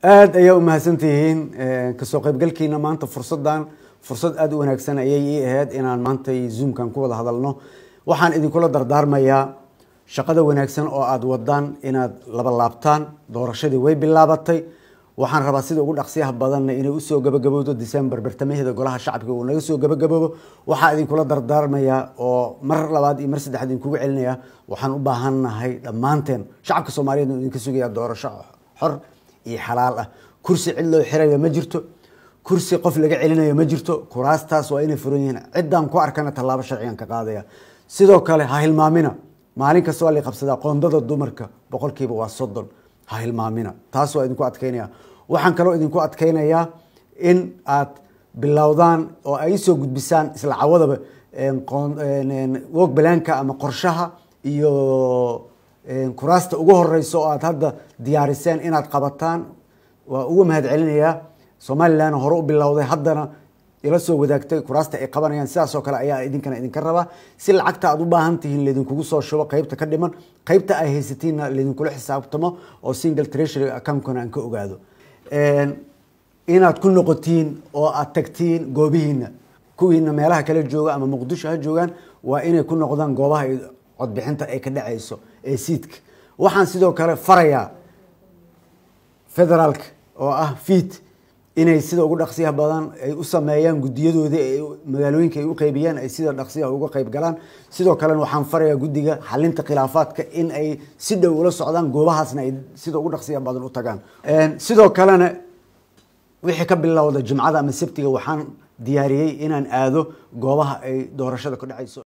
aada ayaa umahadsantihiin kasoo qaybgalkiina maanta fursadan fursad aada u wanaagsan ayay ii ahayd inaan maanta zoomkan ku wada hadalno waxaan idinkula dardaarmayaa shaqada wanaagsan oo aada wadaan inaad laba laabtaan doorashadii way bilaabatay waxaan rabaa sida ugu dhaqsiyaha badanna inay usoo gabagabowdo december bartamaheeda golaha shacabka uu naga soo gabagaboobo waxaa idinkula dardaarmayaa oo mar labaad iyo mar saddexaad idinkugu celinaya waxaan u baahannahay dhammaanteen shacabka soomaaliyeed uu idinka sugaya doorasho xor iyo xalaal ah kursi cid loo xirayo ma jirto kursi qof laga celinayo ma jirto kuraastaas waa inay furan yihiin ciddaan ku arkana tallaabo sharcigan ka qaadaya sidoo kale ha hilmaamina maalin kasta waa la qabsadaa qoondada dumarka boqolkiiba waa soddon ha hilmaamina taas waa idinku adkeynaya waxaan kaloo idinku adkeynayaa in aad bilowdaan oo ay soo gudbisaan isla cawadaba wog balaanka ama qorshaha iyo kuraasta ugu horeysa oo aad hadda diyaariseen inaad qabataan waa uga mahad celinayaa somalilan hore u bilowday haddana ila soo wadaagtay kuraasta ay qabanayaan sidaasoo kale ayaa idinkana idinka rabaa si lacagta aad u baahan tihiin laydinkugu soo shubo qeybta ka dhiman qeybta ay haysatiinna laydinkula xisaabtamo oo single treasury accountkana aan ka ogaado inaad ku noqotiin oo aad tagtiin goobihiina kuwiina meelaha kala jooga ama muqdisho ha joogaan waa inay ku noqdaan goobaha codbixinta ay ka dhacayso ee siidka waxaan sidoo kale farayaa federaalka oo ah fiid inay sida ugu dhaqsiyaha badan ay u sameeyaan gudiyadoodii ay magaalooyinka ay u qeybiyaan ay sida dhaqsiyaha uga qeyb galaan sidoo kalena waxaan farayaa guddiga xalinta khilaafaadka in ay si dhow ula socdaan goobahaasna ay sida ugu dhaqsiyaha badan u tagaan sidoo kalena wixii ka bilowda jimcada ama sabtiga waxaan diyaariyey inaan aado goobaha ay doorashada ka dhacayso